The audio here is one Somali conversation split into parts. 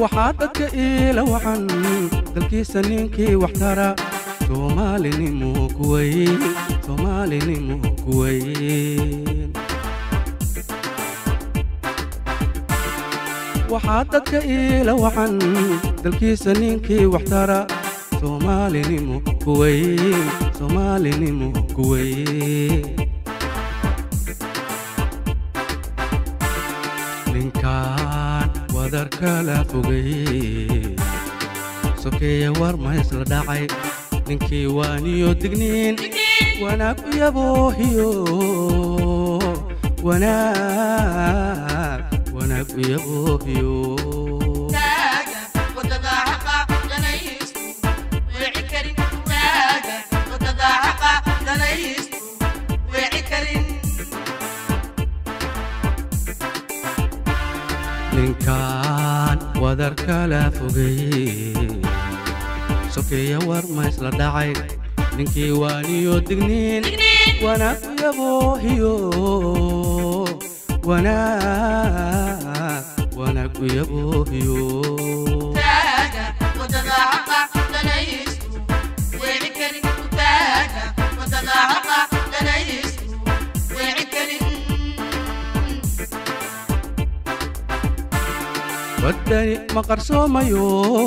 waxaa dadka iila waxan dalkiisa ninkii wax tara soomaalinimo kuweyn soomaalinimo kuweyn waxaa dadka iila waxan dalkiisa ninkii wax tara soomaalinimo kuweyn soomaalinimo kuweyn ninkaan wadar kala fogay sokeeye war ma isla dhacay ninkii waaniyo digniin wanaag u yaboohiyo wanaag wanaag u yaboohiyo ninkaan wadar kala fogay sokeeye war ma isla dhacay ninkii waaniyo digniin wanaag u yaboohiyo wanaag wanaag u yaboohiyo waddani ma qarsoomayo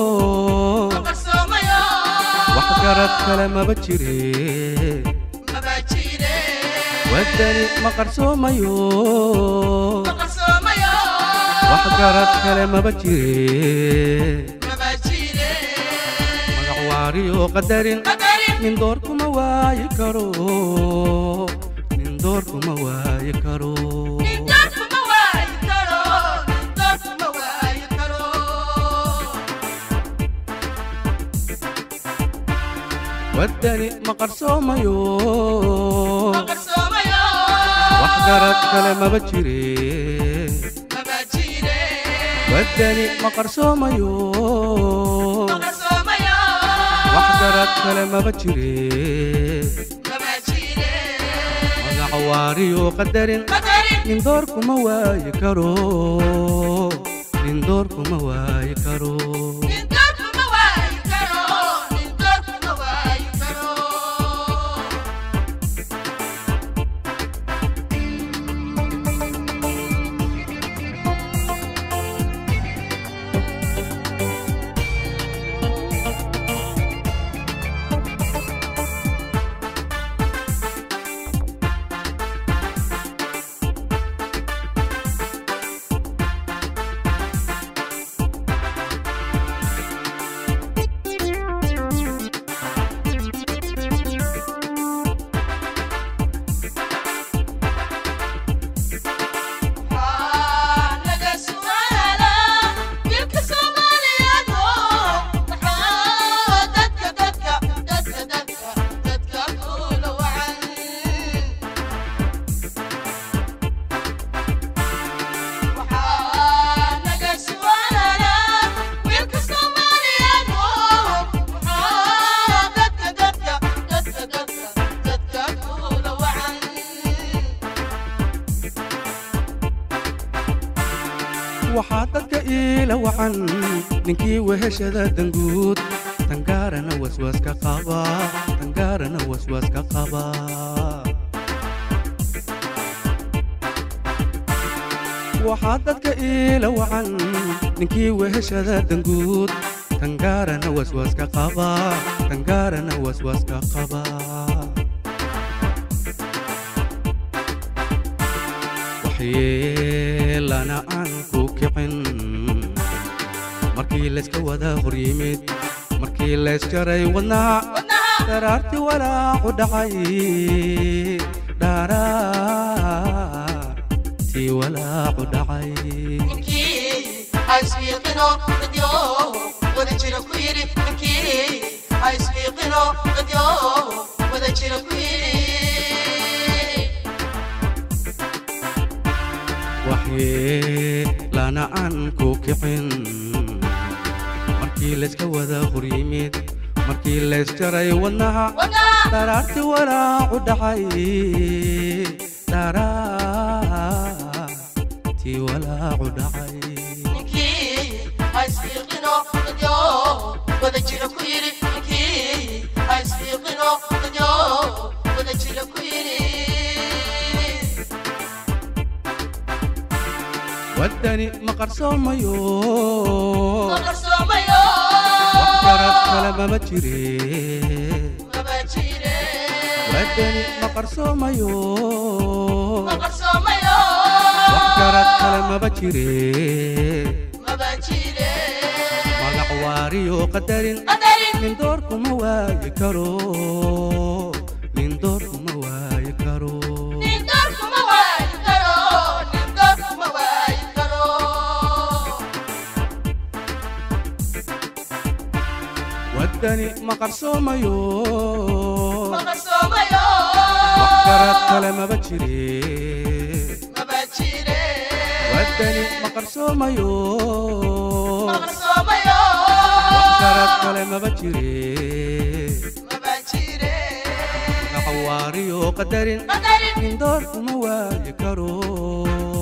wax garad kale maba jire waddani ma qarsoomayo wax garad kale maba jire magac waariyo qadarin nin door kuma waayi karo nin door kuma waayi karo waddani ma qarsoomayo wax garad kale maba jire waddani ma qarsoomayo wax garad kale maba jire magac waariyo qadarin nin door kuma waayi karo nin door kuma waayi karo waxaa dadka iila wacan ninkii weheshada danguud tangaarana waswaaska qaba tangaarana waswaaska qaba waxaa dadka iila wacan ninkii weheshada danguud tangaarana waswaaska qaba tangaarana waswaaska qaba waxyeelana aan ku kicin markii layska wada hor yimid markii laysjaray wadnaha daraartii walaacu dhacay dhaaraartii walaacu dhacay waxyeelana aan ku kicin markii layska wada hor yimid markii laysjaray wadnaha daraartii walaacu dhacay dharaartii walaacu dhacay ninkii ha isfiiqin waddani ma qarsoomayo ma qarsoomayo wax garad kale mama jire maba jire waddani ma qarsoomayo ma qarsoomayo wax garad kale maba jire maba jire magac waariyo qadarin qadarin nin door kuma waayi karo nin door kuma waayi karo nin door kuma waayi karo nin door kuma waayi karo waddani ma qarsoomayo ma qarsoomayo wax garad kale maba jire maba jire waddani ma qarsoomayo ma qarsoomayo wax garad kale maba jire maba jire magac waariyo qadarin qadarin nin door kuma waayi karo